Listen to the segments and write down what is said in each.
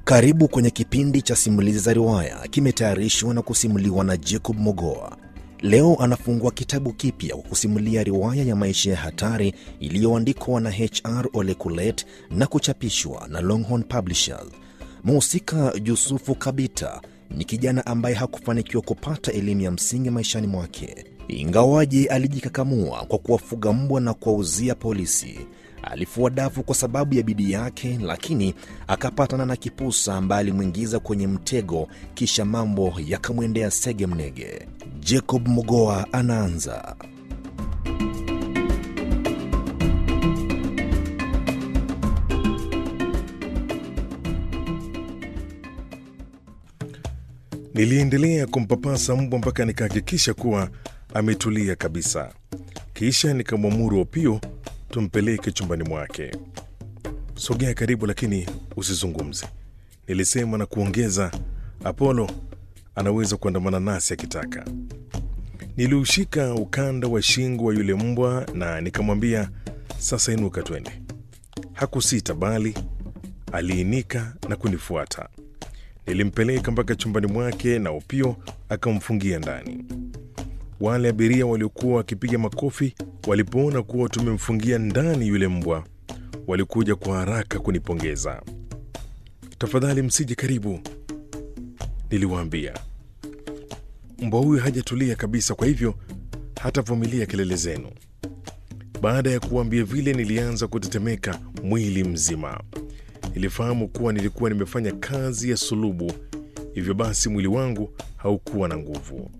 Karibu kwenye kipindi cha simulizi za riwaya, kimetayarishwa na kusimuliwa na Jacob Mogoa. Leo anafungua kitabu kipya kwa kusimulia riwaya ya maisha ya hatari iliyoandikwa na HR Ole Kulet na kuchapishwa na Longhorn Publishers. Mhusika Yusufu Kabita ni kijana ambaye hakufanikiwa kupata elimu ya msingi maishani mwake, ingawaje alijikakamua kwa kuwafuga mbwa na kuwauzia polisi. Alifua dafu kwa sababu ya bidii yake, lakini akapatana na kipusa ambaye alimwingiza kwenye mtego, kisha mambo yakamwendea sege mnege. Jacob Mogoa anaanza. Niliendelea kumpapasa mbwa mpaka nikahakikisha kuwa ametulia kabisa, kisha nikamwamuru Opio tumpeleke chumbani mwake. Sogea karibu, lakini usizungumze, nilisema na kuongeza, Apolo anaweza kuandamana nasi akitaka. Niliushika ukanda wa shingo wa yule mbwa na nikamwambia, sasa inuka twende. Hakusita bali aliinika na kunifuata. Nilimpeleka mpaka chumbani mwake na Opio akamfungia ndani. Wale abiria waliokuwa wakipiga makofi walipoona kuwa tumemfungia ndani yule mbwa, walikuja kwa haraka kunipongeza. Tafadhali msije karibu, niliwaambia. Mbwa huyu hajatulia kabisa, kwa hivyo hatavumilia kelele zenu. Baada ya kuambia vile, nilianza kutetemeka mwili mzima. Nilifahamu kuwa nilikuwa nimefanya kazi ya sulubu, hivyo basi mwili wangu haukuwa na nguvu.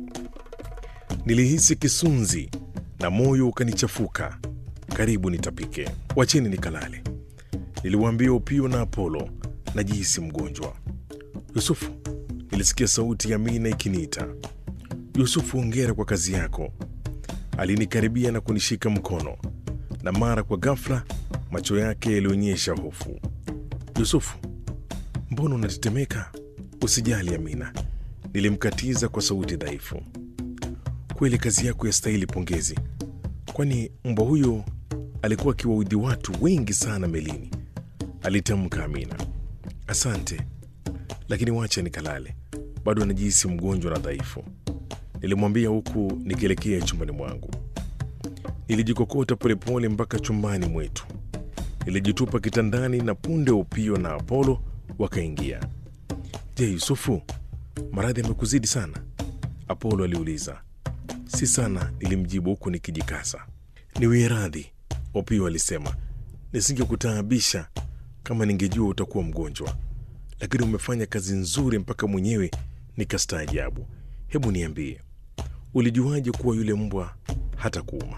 Nilihisi kisunzi na moyo ukanichafuka, karibu nitapike. Wacheni nikalale, niliwaambia Upio na Apolo. Najihisi mgonjwa. Yusufu, nilisikia sauti ya Mina ikiniita. Yusufu, hongera kwa kazi yako. Alinikaribia na kunishika mkono, na mara kwa ghafla macho yake yalionyesha hofu. Yusufu, mbona unatetemeka? Usijali Amina, nilimkatiza kwa sauti dhaifu. Kweli kazi yako yastahili pongezi, kwani mbwa huyo alikuwa akiwaudhi watu wengi sana melini, alitamka Amina. Asante, lakini wacha nikalale, bado anajihisi mgonjwa na dhaifu, nilimwambia huku nikielekea chumbani mwangu. Nilijikokota polepole mpaka chumbani mwetu, nilijitupa kitandani na punde Upio na Apolo wakaingia. Je, Yusufu, maradhi yamekuzidi sana? Apolo aliuliza. Si sana, nilimjibu huku nikijikasa. Niwie radhi, Opio alisema. Nisingekutaabisha kama ningejua utakuwa mgonjwa, lakini umefanya kazi nzuri mpaka mwenyewe nikastaajabu. Hebu niambie, ulijuaje kuwa yule mbwa hata kuuma?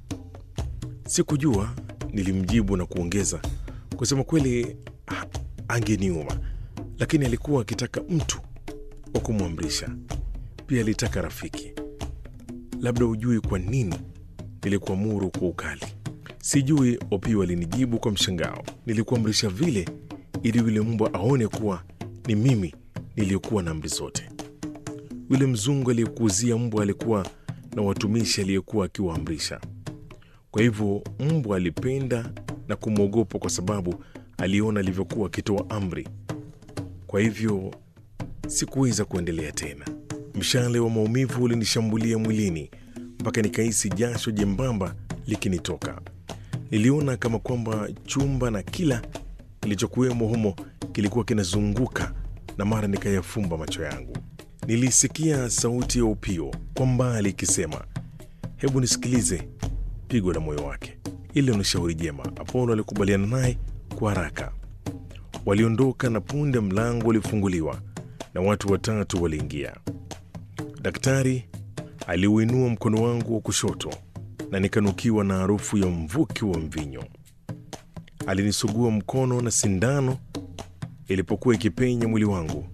Sikujua, nilimjibu na kuongeza, kusema kweli ha, angeniuma, lakini alikuwa akitaka mtu wa kumwamrisha. Pia alitaka rafiki. Labda ujui kwa nini nilikuamuru kwa ukali. Sijui, Opio alinijibu kwa mshangao. Nilikuamrisha vile ili yule mbwa aone kuwa ni mimi niliyokuwa na amri zote. Yule mzungu aliyekuuzia mbwa alikuwa na watumishi aliyekuwa akiwaamrisha. Kwa hivyo mbwa alipenda na kumwogopa kwa sababu aliona alivyokuwa akitoa amri. Kwa hivyo sikuweza kuendelea tena. Mshale wa maumivu ulinishambulia mwilini mpaka nikahisi jasho jembamba likinitoka. Niliona kama kwamba chumba na kila kilichokuwemo humo kilikuwa kinazunguka, na mara nikayafumba macho yangu. Nilisikia sauti ya Upio kwa mbali ikisema, hebu nisikilize pigo la moyo wake. Ile ni shauri jema. Apolo alikubaliana naye kwa haraka. Waliondoka na punde mlango ulifunguliwa na watu watatu waliingia. Daktari aliuinua mkono wangu wa kushoto na nikanukiwa na harufu ya mvuki wa mvinyo. Alinisugua mkono na sindano ilipokuwa ikipenya mwili wangu.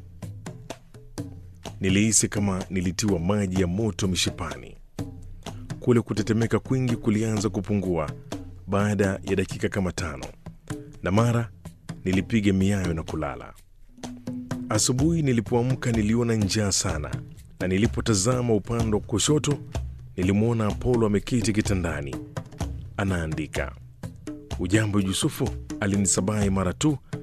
Nilihisi kama nilitiwa maji ya moto mishipani. Kule kutetemeka kwingi kulianza kupungua baada ya dakika kama tano, na mara nilipiga miayo na kulala. Asubuhi nilipoamka niliona njaa sana, na nilipotazama upande wa kushoto nilimwona Apolo ameketi kitandani anaandika. Ujambo Yusufu, alinisabahi mara tu